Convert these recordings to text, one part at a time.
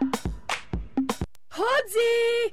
Hodi!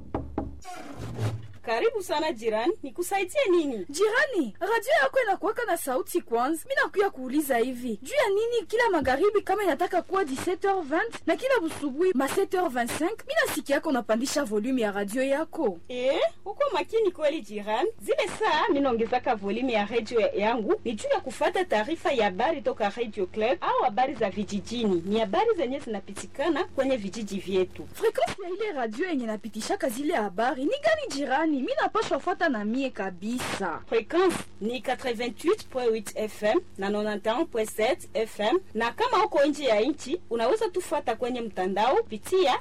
Karibu sana jirani, nikusaidie nini? Jirani, radio yako inakuwaka na sauti kwanza. Mi nakuya kuuliza hivi juu ya nini kila magharibi kama inataka kuwa 17h20 na kila busubuhi ma 7h25 mi nasikia yako unapandisha volume ya radio yako. Eh, uko makini kweli jirani. Zile saa minaongezaka volume ya radio yangu ni juu ya kufata taarifa ya habari toka Radio Club au habari za vijijini. Ni habari zenye zinapitikana kwenye vijiji vyetu. Frequensi ya ile radio yenye napitishaka zile habari ni gani jirani? Mi napashwa fuata na mie kabisa. Frequensi ni 88.8 FM na 91.7 FM, na kama uko nje ya nchi unaweza tufuata kwenye mtandao pitia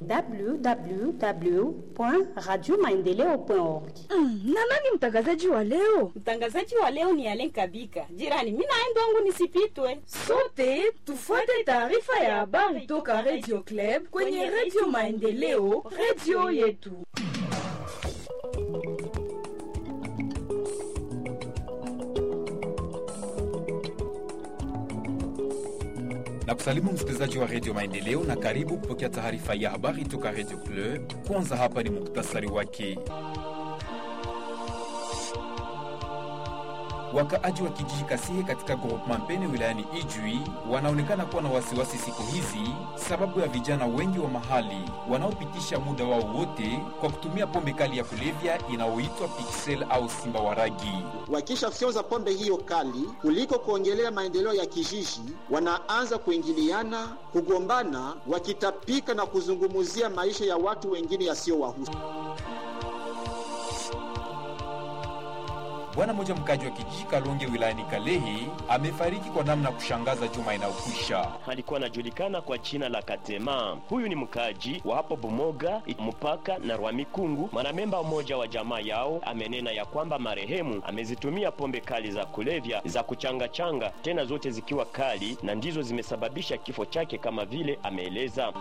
www.radiomaendeleo.org. Mm, na nani mtangazaji wa leo? Mtangazaji wa leo ni Alen Kabika. Jirani, mimi naenda wangu nisipitwe. Sote tufuate taarifa ya habari toka Radio Club kwenye Radio Maendeleo, radio yetu. na kusalimu msikilizaji wa redio Maendeleo na karibu kupokea taarifa ya habari toka redio Club. Kwanza hapa ni muktasari wake. Wakaaji wa kijiji Kasihe katika groupement Mpene wilayani Ijwi wanaonekana kuwa na wasiwasi siku hizi sababu ya vijana wengi wa mahali wanaopitisha muda wao wote kwa kutumia pombe kali ya kulevya inayoitwa Pixel au Simba wa Ragi. Wakishafyonza pombe hiyo kali, kuliko kuongelea maendeleo ya kijiji, wanaanza kuingiliana, kugombana, wakitapika na kuzungumzia maisha ya watu wengine yasiyowahusu. Bwana mmoja mkaji wa kijiji Kalonge wilayani Kalehe amefariki kwa namna ya kushangaza juma inayokwisha. alikuwa anajulikana kwa jina la Katema. Huyu ni mkaji wa hapo Bumoga mpaka na Rwamikungu. Mwanamemba mmoja wa jamaa yao amenena ya kwamba marehemu amezitumia pombe kali za kulevya za kuchangachanga, tena zote zikiwa kali, na ndizo zimesababisha kifo chake, kama vile ameeleza.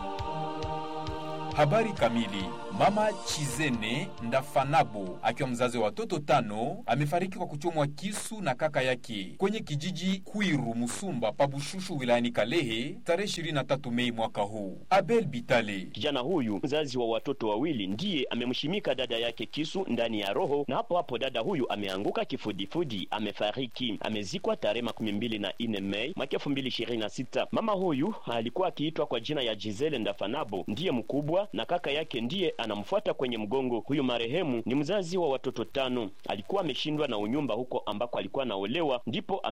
Habari kamili. Mama Chizene Ndafanabo akiwa mzazi wa watoto tano amefariki kwa kuchomwa kisu na kaka yake kwenye kijiji Kwiru Musumba Pabushushu wilayani Kalehe tarehe 23 Mei mwaka huu. Abel Bitale Kijana huyu mzazi wa watoto wawili ndiye amemshimika dada yake kisu ndani ya roho, na hapo hapo dada huyu ameanguka kifudifudi, amefariki. Amezikwa tarehe makumi mbili na nne Mei mwaka elfu mbili ishirini na sita. Mama huyu alikuwa akiitwa kwa jina ya Gisele Ndafanabo, ndiye mkubwa na kaka yake ndiye anamfuata kwenye mgongo. Huyu marehemu ni mzazi wa watoto tano, alikuwa ameshindwa na unyumba huko ambako alikuwa anaolewa, ndipo